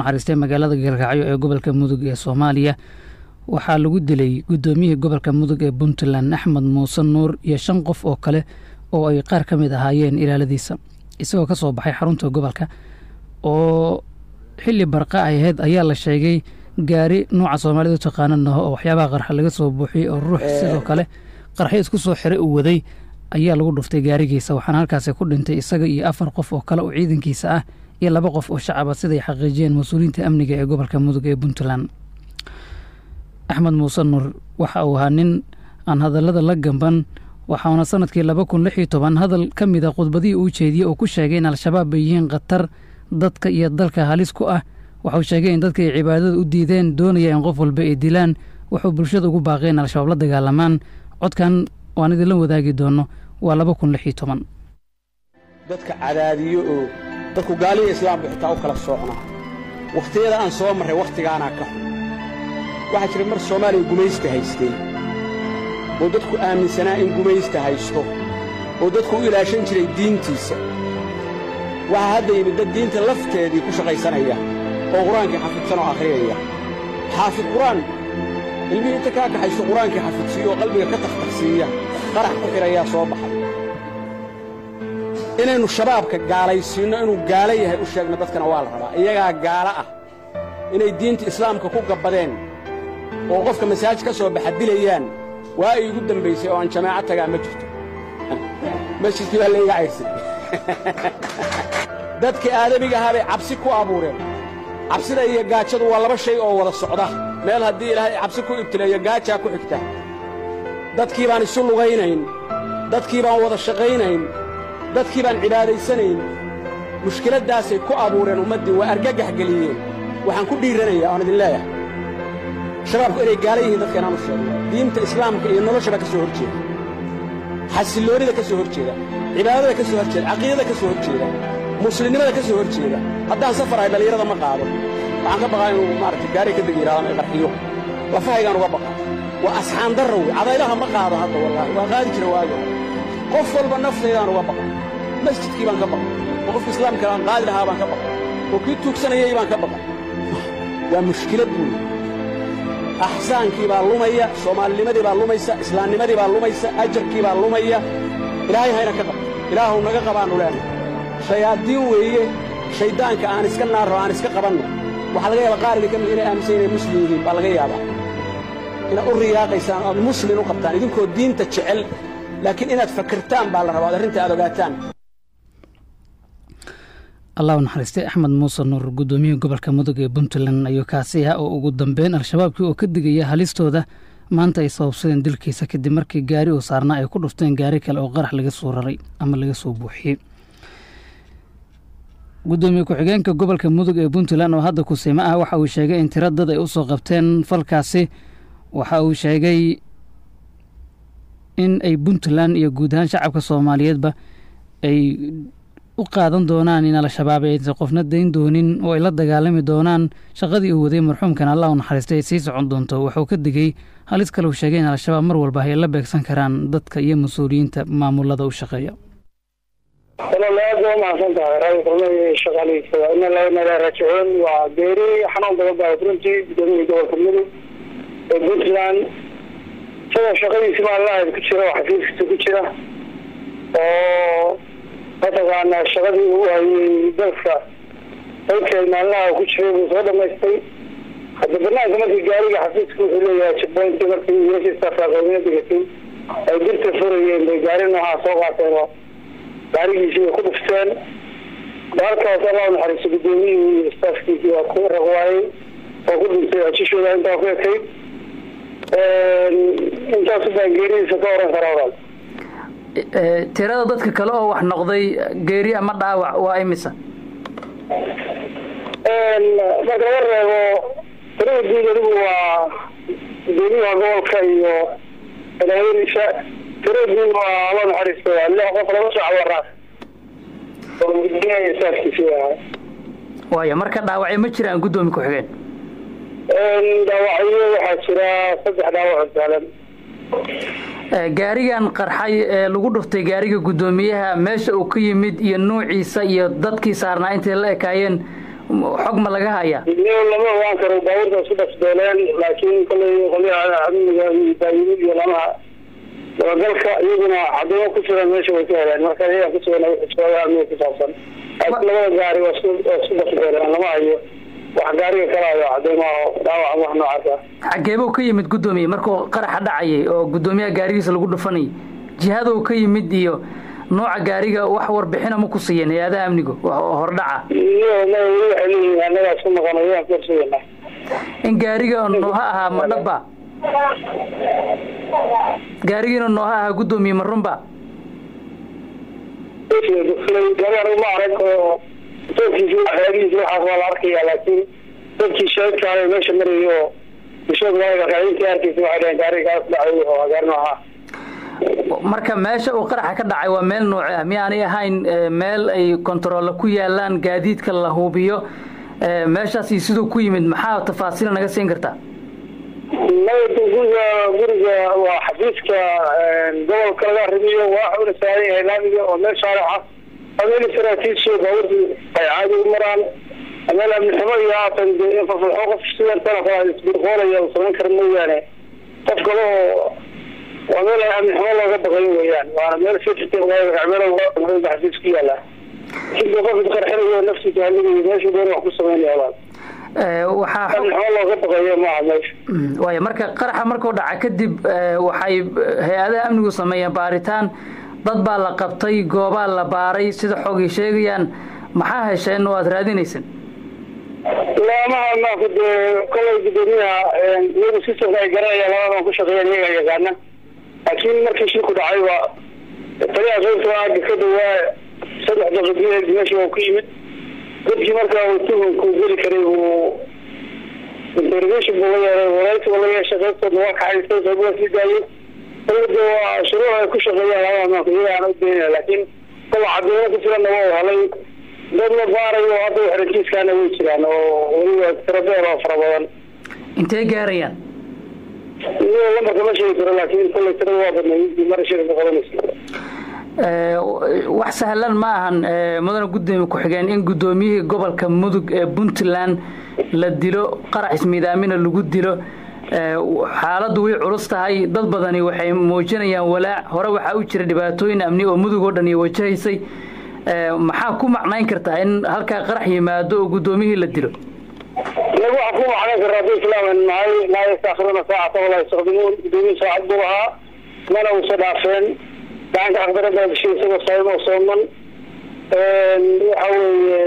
naxariistay magaalada galkacyo ee gobolka mudug ee soomaaliya waxaa lagu dilay guddoomiyihii gobolka mudug ee puntland axmed muuse nuur iyo shan qof oo kale oo ay qaar ka mid ahaayeen ilaaladiisa isagoo ka soo baxay xarunta gobolka oo xilli barqa ay ahayd ayaa la sheegay gaari nuuca soomaalidu taqaananaho oo waxyaabaha qarxa laga soo buuxiyey oo ruux sidoo kale qarxyo isku soo xiray uu waday ayaa lagu dhuftay gaarigiisa waxaana halkaasi ku dhintay isaga iyo afar qof oo kale oo ciidankiisa ah iyo laba qof oo shacaba siday xaqiijiyeen mas-uuliyiinta amniga ee gobolka mudug ee puntland axmed muuse nuur waxa uu ahaa nin aan hadallada la gamban waxauna sanadkii laba kun lix iyo toban hadal ka mid a khudbadihii uu jeediyey oo ku sheegay in al-shabaab bay yihiin khatar dadka iyo dalka halis ku ah waxuu sheegay in dadka ay cibaadada u diideen doonaya in qof walba ay dilaan wuxuu bulshada ugu baaqay in al-shabaab la dagaalamaan codkan waan idinla wadaagi doono waa laba kun lix iyo toban dadka cadaadiyo oo dadku gaaliya islaamku xitaa u kala soocnaa wakhtiyada aan soo marray wakhtigaanaa ka xun waxaa jira mar soomaaliya gumaysta haystay oo dadku aaminsanaa in gumaysta haysto oo dadku u ilaashan jiray diintiisa waxaa hadda yimid dad diinta lafteedii ku shaqaysanaya oo qur-aankii xafidsan oo akhriyaya xaafid qur-aan ilmihii inta kaa kaxaysto qur-aankii xafidsiiyo oo qalbiga ka takhtarsiiya qarax ku xidhayaa soo baxay inaynu shabaabka gaalaysiinno inuu gaalo yahay u sheegno dadkana waa la rabaa iyagaa gaalo ah inay diinta islaamka ku gabbadeen oo qofka masaajid ka soo baxa dilayaan waa iigu dambaysay oo aan jamaaco tagaa ma jirto masjidkii baa layga cayrsan dadkii aadamiga ahaa bay cabsi ku abuureen cabsida iyo gaajadu waa laba shay oo wada socda meel haddii ilaahay cabsi ku ibtileeyo gaajaa ku xigta dadkii baan isu lugaynayn dadkii baan wada shaqaynayn dadkii baan cibaadaysanayn mushkiladdaasay ku abuureen ummaddii waa argagax geliyeen waxaan ku dhiiranayaa oan idin leeyahay shabaabku inay gaala yihiin dadka inaan u sheegno diinta islaamka iyo noloshaba ka soo hor jeeda xasilloonnida ka soo hor jeeda cibaadada ka soo hor jeeda caqiidada ka soo hor jeeda muslimnimada ka soo hor jeeda haddaan safar ahay dhallinyarada ma qaado waxaan ka baqaa inuu maaragtay gaari ka degi yidhahdo ay qarxiyo lafahaygaan uga baqaa waa asxaan darra wey cadaylaha ma qaado hadda wallaahi waa qaadi jira waago qof walba naftaydaan uga baqa masjidkii baan ka baqa oo qofka islaamka aan qaadi lahaa baan ka baqa oo kii tuugsanayay baan ka baqa waa mushkilad weeye axsaankii baa lumaya soomaalinimadii baa lumaysa islaamnimadii baa lumaysa ajarkii baa lumaya ilaahay hayna ka qabto ilaahuw naga qabaannu leenahay shayaadiin weeye shayddaanka aan iska naarro aan iska qabanno waxaa laga yaabaa qaar idinka mid inay aaminsan inay muslim yihiin baa laga yaabaa inaad u riyaaqaysaan oad muslin u qabtaan idinkoo diinta jecel laakiin inaad fakirtaan baa la rabaa od arrinta aad ogaataan allah u naxariistay axmed muuse nuur guddoomiyihii gobolka mudug ee puntland ayuu kaasi ah oo ugu dambeyn al-shabaabkii oo ka digaya halistooda maanta ay sababsadeen dilkiisa kadib markii gaari uu saarnaa ay ku dhufteen gaari kale oo qarax laga soo raray ama laga soo buuxiyey guddoomiye ku-xigeenka gobolka mudug ee puntland oo hadda kusiimo ah waxa uu sheegay in tiro dad ay u soo qabteen falkaasi waxa uu sheegay in ay puntland iyo guud ahaan shacabka soomaaliyeedba ay u qaadan doonaan in al-shabaab aysan qofna dayn doonin oo ay la dagaalami doonaan shaqadii uu waday marxuumkan allah u naxariistay ay sii socon doonto wuxuu ka digay halis kale uu sheegay in al-shabaab mar walba ay la beegsan karaan dadka iyo mas-uuliyiinta maamulada u shaqeeya walaal aad waa mahadsan tahay raadi kulmay shaqaalihiisa waa ina laa inala raajicuun waa geeri xanuun badan baa runtii gudoomiyii gobolka mudug ee puntland isagoo shaqadiisi maallahayd ku jira oo xafiiskiisa ku jira oo mataqaanaa shaqadii uu hayay dalka dalkeed maallaha ku jiray buu soo dhamaystay hadda banaanka markii gaariga xafiiska wuxuu leeyahay jabooyntii markii wiilashiisa faaqoomina degatay ay dirta furayeen bay gaari noocaas soo qaateen oo gaarigiisii way ku dhufteen halkaas allah naxariiso gudoomiyihii iyo staafkiisii waa ku raqwaayey oo ku dhintay ajishooda intaa ku ekayd intaasu baan geeridiisa ka oran karaa walaal tirada dadka kale oo wax noqday geeri ama dhaawac waa imisa marka laga reebo tirada guud adigu waa gudoomiyaha gobolka iyo madaxweyniisa tirada guud waa allah naxariisto waa lix qof laba saac waraas oo gudoomiyaha staafkiisii ahaa waaya marka dhaawacyo ma jiraan guddoomi ku-xigeen dhaawacyo waxaa jira saddex dhaawac sahlan gaarigan qarxay ee lagu dhuftay gaariga guddoomiyaha meesha uu ka yimid iyo nuuciisa iyo dadkii saarnaa intay la ekaayeen xog ma laga hayaa lama ogaan karo baabuurta isku dhasbeeleen laakiin kolay qolyaha amniga iyo baayimid iyo lamaha dabagalka iyaguna cadeymo ku sugan meesha way ka heleen marka iyaga ku sugan xisbada amniga ku saabsan laakiin labada gaari waa isku waa isku dhasbeeleen lama hayo wax gaariga kala hayo cadeymaha dhaawac wax noocaas ah xageebuu ka yimid guddoomiye markuu qaraxa dhacayay oo guddoomiyaha gaarigiisa lagu dhufanayay jihaduu ka yimid iyo nooca gaariga wax warbixina ma ku siiyeen hay-adaha amnigu hordhaca iyo ma weli waxay leeyihiin annagaa isku maqan ayaan kursugana in gaariga nooha ahaa ma dhaba gaarigiina nooha ahaa guddoomiye ma runba gaari anigu ma arag oo doorkiisi waxyaabihiisi waxaas waa la arkaya laakiin dadkii shaydkaayo meesha marayay oo bulshada magaalada arkaysa waxay dhaheen gaarigaas dhacay oo gaari nooca marka meesha uu qaraxa ka dhacay waa meel nooce ah miyaanay ahayn meel ay kontaroole ku yaalaan gaadiidka la hubiyo meeshaasi siduu ku yimid maxaa tafaasiil naga siin kartaa guriga guriga waa xafiiska gobolka laga arrimiyo waa una saaran yahay laamiga oo meel shaarixa waa meel saraakiisha baabuurta ay caadi u maraan meel amniximo iyo haatan fafaxo qof sidan tana isbirqoolaya uu samayn kara mooyaane qof kale oo waa meel amniximo looga baqayo weeyaan waana meel meel xafiis ku yaala sidii qof isqarxinayo naftiisa haligayo meeshu doon wax ku samaynaya walaal waxaa amniximo looga baqayo maaha meesha waaya marka qaraxa markuu dhaca kadib waxay hay-adaha amnigu sameeyeen baaritaan dad baa la qabtay goobaa la baaray sida xoogay sheegayaan maxaa hesheen oo aada raadinaysan laamaha maku dee kolay gudoomiyaha iyagu sistamka ay garanayaan labadan ku shaqeeyaan iyaga yaqaana laakiin markii shilku dhacay waa taliyaha qaybta aaga ka dhawaa saddex daqiiqadeed meesha waa ku yimid dadkii marka uu tuhunku geli karay uu interrogation buu la yeeray waraysi buu la yeeshay qaybtoodna waa kaxaystay qayb waa sii daayay dawladda waa shuruuc ay ku shaqeeyaan labada maanku iyaga aan u daynaya laakiin kola cadeymo ku filanna waa helay dad la baarayo hadda xerakiiskaana way jiraan oo weliba tirabeer oo fara badan intee gaarayaan iyo lambarka ma sheegi karo laakiin kollay tirada waa badnay intii mara shirka qabanaysa wax sahlan ma ahan mudane guddoomiye ku-xigeen in guddoomiyihii gobolka mudug ee puntland la dilo qarax ismiidaamina lagu dilo xaaladdu way culus tahay dad badani waxay muujinayaan walaac hore waxaa u jira dhibaatooyin amni oo mudug oo dhan iyo wajahaysay maxaa ku macnayn kartaa in halkaa qarax yimaado oo guddoomiyihii la dilo lagu waxaa ku macnayn karaa hadii islaaman nahay laa yastaakhiruuna saacata walaa yastaqdimuun guddoomiye saacad buu lahaa mana uusa dhaafeen gacanka aqdarada bishay isagoo saayim oo sooman waxa weeye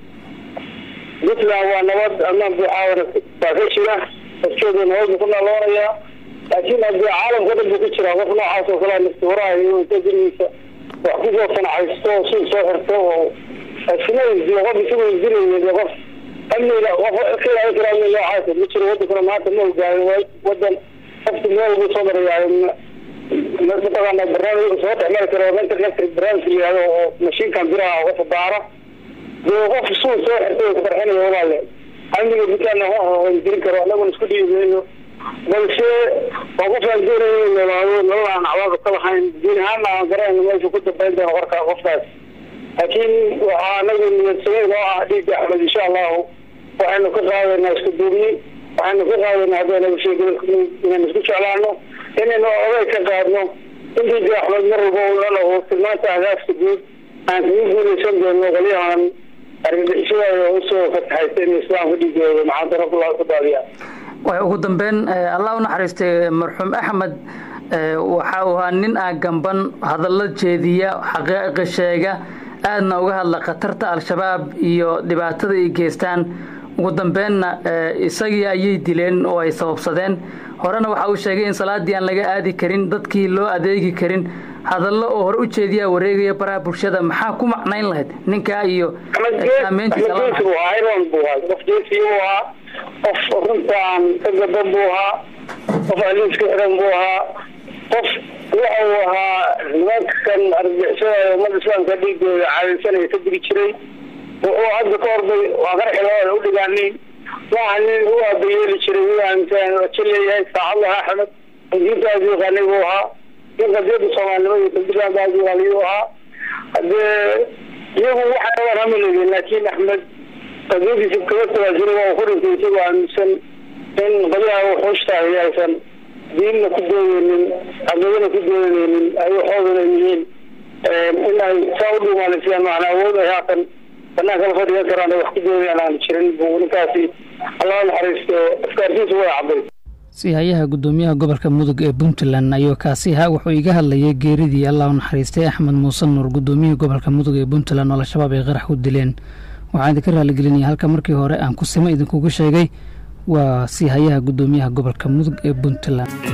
puntland waa nabad amaan buuxaawna waa ka jira dadkeedu nabad buu ku naaloonayaa laakiin haddii caalamka dhan buu ku jiraa qof noocaas oo kalea nafti horahayo inta gurigiisa wax kusoo sanacaysto oo suuq soo xirto oo iskuma weydiyo qof isagu weydiinaya qof amniga qof ka ilaalin kara amni noocaas ma jiro wadankuna maanta ma hogaamin wadan qofki meel buu soo marayaayo mataqaana barnaamij soo dhexmari karo mental electric barnaamij la yihahdo oo mashiinkan biraha oo qofa baara dee qof suuq soo xirtay oo kufarxinayo walaale amniga buntlandna wax dirin karo anaguna isku dhiibayno balse waa qof aan doonayo in noolaado nolol aan cawaaqib ka lahayn diin ahaanna aan garanayno meesha ku dambayn doono qorka qofkaas laakiin waxaa anagu niyadsamay oo ah dhiigga axmed insha allahu waxaynu ka qaadaynaa isku duubni waxaynu ka qaadaynaa haddayna bulshada gobolka inaynu isku jeclaano inaynu oday ka qaadno in dhiigga axmed mar walba uu lalaho tilmaanta ahdaafta guud aan kaga guulaysan doono qolyahan argagixisada usoo fataxaysa in islaamka dhiigooda maxaantara ku daadiya ugu dambeyn allah u naxariistay marxuum axmed waxa uu ahaa nin ah gamban hadallo jeediya xaqaa'iqa sheega aadna uga hadla khatarta al-shabaab iyo dhibaatada ay geystaan ugu dambeynna isagii ayay dileen oo ay sababsadeen horena waxa uu sheegay in salaadii aan laga aadi karin dadkii loo adeegi karin hadallo oo hore u jeediyaa wareegaya baraha bulshada maxaa ku macnayn lahayd ninkaa iyo qof runtaan ka gadan buu ahaa qof aliiska xiran buu ahaa qof waxa uu ahaa nimankan argixisada ummada islaamka dhiigooda caadaysanaya ka digi jiray wuxuu hadda ka horday waa qarxi labada u dhigaaniin waxa nin u aabayeeli jiray u aaminsan waja leeyahay saacad lahaa axmed diinta aad yaqaanay buu ahaa nin qadiyada soomaalinimada iyo puntland aad yaqaanay buu ahaa hadee iyagu waxay rabaan hama leeyihin laakiin axmed qadiyadiisa kaga tawaajira waa uu ku dhintay isagoo aaminsan in qolyaha wuxuushtahay aysan diinna ku doodeynin camadana ku doodeynin ay waxoodana yihiin in ay saa u dhuumaalaysiyaan macnaa awood ay haatan banaanka la fadhigan karaan ay wax ku doodayaan aan jirin buu ninkaasi allaha naxariisto afkaartiisa way cabday sihayaha guddoomiyaha gobolka mudug ee puntland ayuu kaasi ahaa wuxuu iga hadlayay geeridii allah u naxariistay axmed muuse nuur guddoomiyihii gobolka mudug ee puntland oo al-shabaab ay qarax ku dileen waxaan idinka raaligelinaya halka markii hore aan kusimo idinkugu sheegay waa sihayaha guddoomiyaha gobolka mudug ee puntland